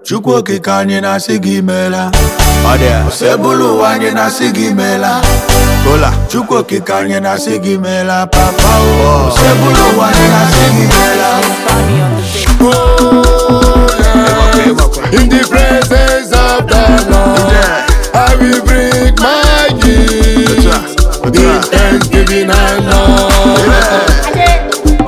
Chukwu okike anyị na-asị gị meela ọ dị ya sebụlụ ụwa anyị na-asị gị meela kola Chukwu okike anyị na-asị gị meela papa o sebụlụ ụwa anyị na-asị gị meela In the presence of the Lord, I will bring my gift in thanksgiving and love.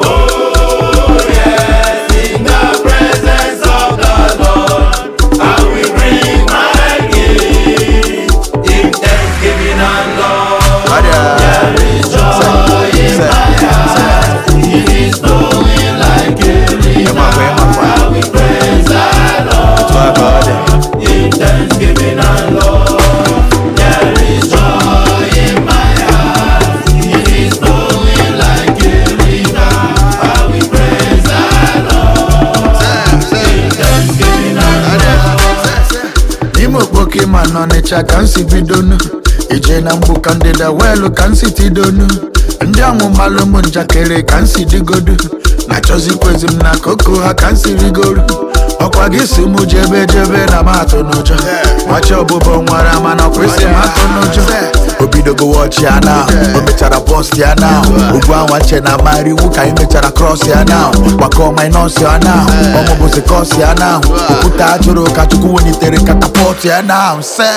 ọ dị ya ịmakwa ịmakwa otu aka ọ dị n'ime okpoke ma n'ọnịcha ka m si bidonu ije na mgbu ka ndịda weelu ka m si tidonu ndị ọmụmalụ ụmụ njakịrị ka m si digodu na chọzikwezi m na koko ha ka m si rigoru ọkwa gị si mụ jebe jebe na m atụ n'ụjọ machi ọbụbọ nwara mana ọkwesị m atụ n'ụjọ o bidogo wọchi ya na o mechara bọst ya na ugwu anwa che na mara iwu ka anyị mechara krọs ya na gbakọ minọs ya na ọmụbụzi kọs ya na okwute ajụrụ ka chukwu welitere katapọt ya na se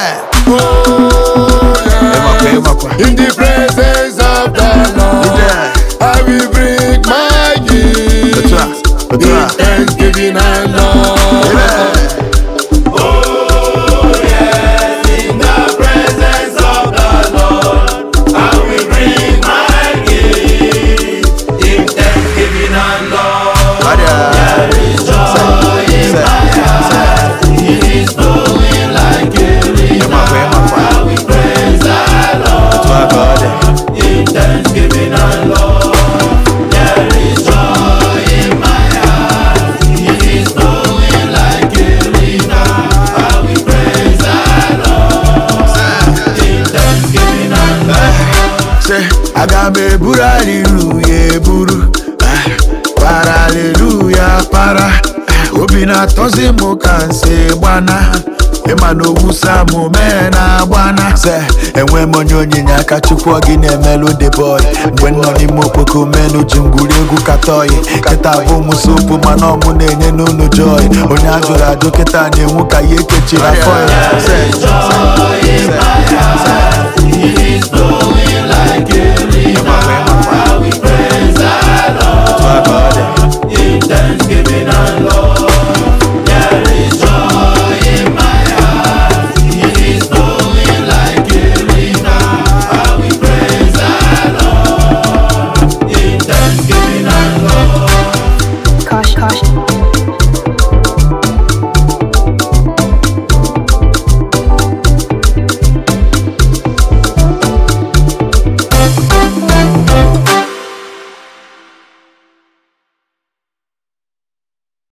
ịmakwa ịmakwa In the presence of the Lord, I will bring my gift otu a otu in a thanksgiving and love. ọ dị ya ịmakwa ịmakwa otu aka ọ dị se aga m eburu aliluya eburu ah, para aliluya para ah, obi na-atọzi m ka nsi gbana ịma na owusa m mee na agbana se enwe m onye onyinye aka chukwu ọ gị na-emelụ the boy mgbe m nọ n'ime okpoko menu ji ngwuri egwu katọyi kịta bụ m sopu mana ọmụ na-enye n'ụlọ joy onye a jụrụ ajụ kịta na-enwu ka ya ekechiri afọ ya Se, se, se, se. Ịmakwa, ịmakwa. Otu aka ọ dị.